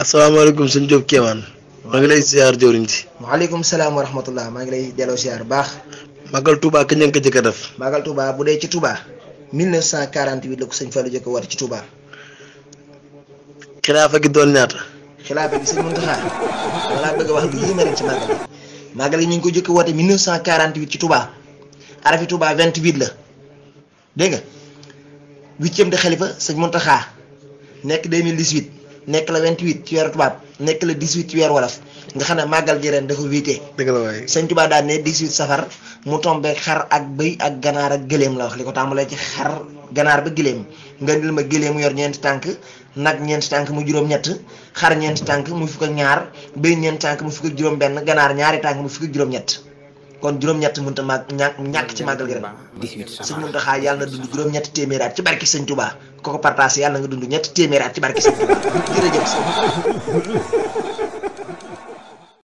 asalaamaaleykum sëñ Diop Kéemaan maa ngi lay ziar jëwriñ si waaleykum salaam wa rahmatullah maa ngi lay delloo siyaar baax Magal Touba kañ ngeen ko jëkk a def Magal Touba bu dee ci Touba 1948 la ko sëñ Fallou jëkk a woote ci Touba xilaafa gi doon ñaata xilaafa gi sëñ Muntaxa wala bëgg a wax lu yéeme rek ci Magal gi Magal gi ñu ngi ko jëkk a woote 1948 ci Touba arafi Touba 28 la dégg nga huitième de xalifa sëñ Muntaxa nekk 2018 nekk la 28 ci weeru tubaab nekk la 18 ci weeru wolof nga xam ne màggal gi ren dafa wiite dëgg la waaye sëñ Tuubaa daan ne 18 safar mu tombe xar ak bëy ak ganaar ak gëléem la wax li ko tàmbalee ci xar ganaar ba gëléem nga ndil ma gëléem mu yor ñeenti tànk nag ñeenti tànk mu juróom-ñett xar ñeenti tànk mu fukk ak ñaar bëy ñeenti tànk mu fukk ak juróom-benn ganaar ñaari tànk mu fukk ak juróom-ñett kon juróom-ñett mënut a màgg ñàkk ñàkk ci màggal gi ren sëñ Muntaxa yàlla na dund juróom-ñetti téeméeri at ci barki sëñ Tuubaa ko ko partage yàlla nga dund ñetti téeméeri at ci barki sëñ Tuubaa jërëjëf